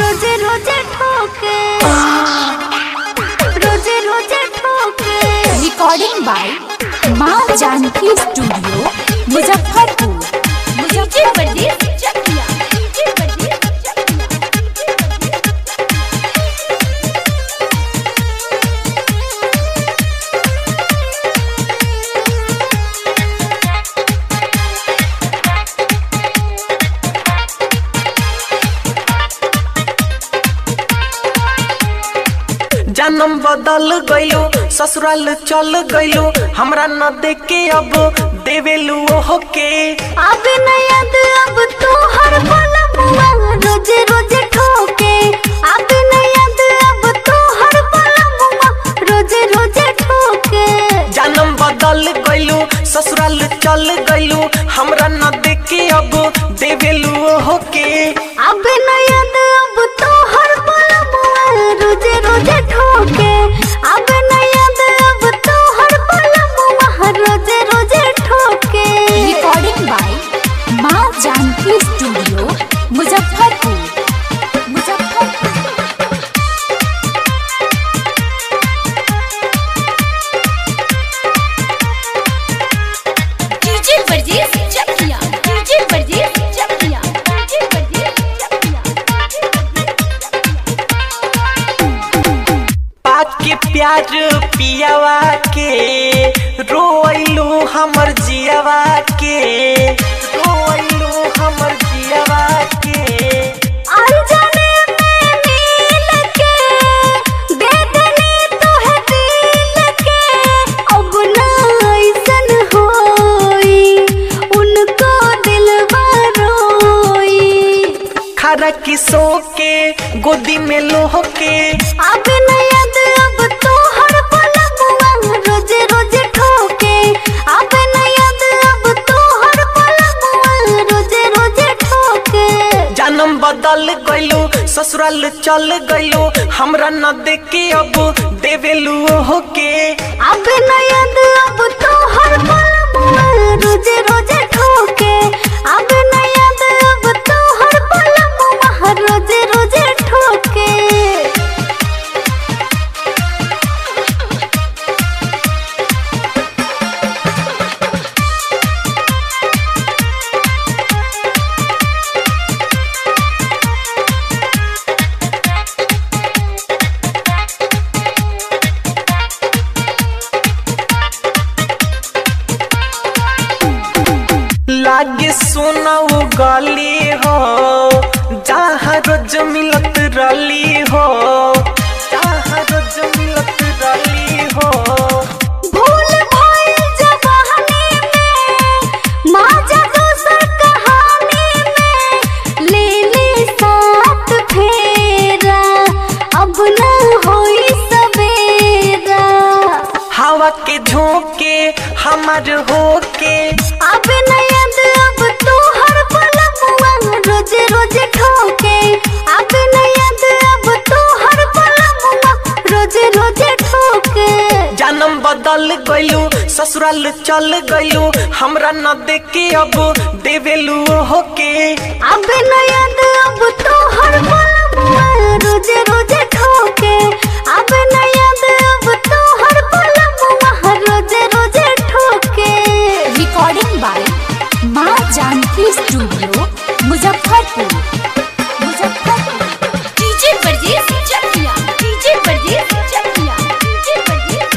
रोजे रोजे ठोके रोजे रोजे ठोके रिकॉर्डिंग बाय माँ जानकी स्टूडियो मुजफ्फरपुर मुजफ्फरपुर जन्म बदल गइलो ससुराल चल गइलो हमरा न देखे अब देवेलू ओहो के अब नयद अब तू हर पल मुआ रोजे रोजे ठोके अब नयद अब तू हर पल मुआ रोजे रोजे ठोके जन्म बदल गइलो ससुराल चल गइलो हमरा न देखे अब देवेलू ओहो के अब नयद अब तू हर पल मुआ रोजे रोजे ठोके अब नयद अब तू हर पल मुआ रोजे रोजे ठोके रिकॉर्डिंग बाय माँ जानकी स्टूडियो मुजफ्फरपुर मुजफ्फरपुर डीजे वर्जेस चकिया डीजे वर्जेस चकिया डीजे वर्जेस चकिया पाक के प्यार पियावा के रोइलू हमर जियावा के रोइलू हमर जियावा के अनजाने में मिल के दे देने तो है दिल के अब ना ऐसन होई उनको दिलवा रोई खरा किसो के गोदी में लोह के अब नयद अब तो हर पल मुआ रोजे रोजे ठोके अब नयद अब तो हर पल मुआ रोजे रोजे ठोके जन्म बदल गइलो ससुराल चल गइलो हमरा न देखे अब देवेलू ओहो के अब नयद अब तो हर पल मुआ रोजे रोजे ठोके अब नयद अब तो हर पल मुआ रोजे रोजे ठोके लागे सोना वो गली हो जहाँ रोज मिलत रली हो जहाँ रोज मिलत रली हो भूल भइल जवानी में माजा दूसर कहानी में ले ले साथ फेरा अब न होई सवेरा हवा के झोंके हमार हो के अब नयद अब तू हर पल मुआ रोजे रोजे ठोके अब नयद अब तू हर पल मुआ रोजे रोजे ठोके जन्म बदल गइलू ससुराल चल गइलू हमरा न देखे अब देवेलू ओहो के अब नयद अब तो हर पल मुआ रोजे रोजे ठोके अब नयद अब तो हर पल मुआ रोजे रोजे ठोके रिकॉर्डिंग बाय माँ जानकी स्टूडियो मुजफ्फरपुर मुजफ्फरपुर डीजे वर्जेस चकिया डीजे वर्जेस चकिया डीजे वर्जेस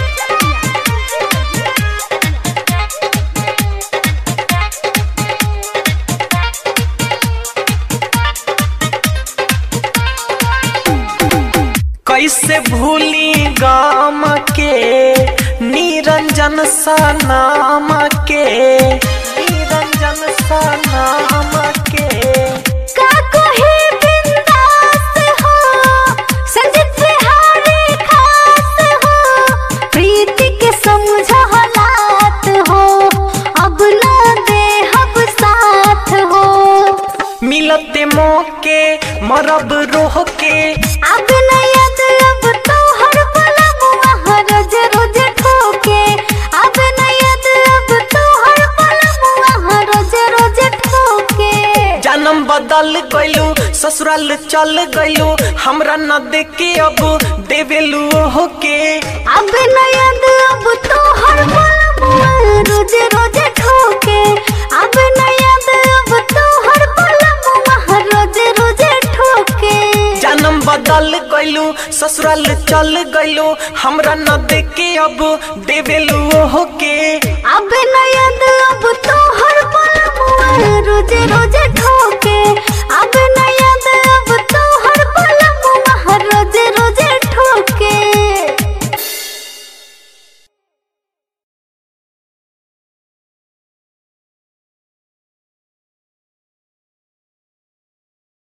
कैसे भूली गाम के निरंजन सा नाम के निरंजन सा नाम के का कोई बिंदास हो संजित बिहारी खास हो प्रीति के समझ हालात हो अब ना दे हब साथ हो मिलते मौके मरब रोह के अब नयद अब तो हर पल मुआ रोज रोज ठोके अब नयद अब तो हर पल मुआ रोज रोज ठोके जन्म बदल गइल गइलू ससुराल चल गइलू हमरा न देखे अब देवेलू ओहो के अब न याद अब तो हर पलमुआ रोजे रोजे ठोके अब न याद अब तो हर पलमुआ रोजे रोजे ठोके जन्म बदल गइलू ससुराल चल गइलू हमरा न देखे अब देवेलू ओहो के अब न याद अब तो हर पलमुआ रोजे रोजे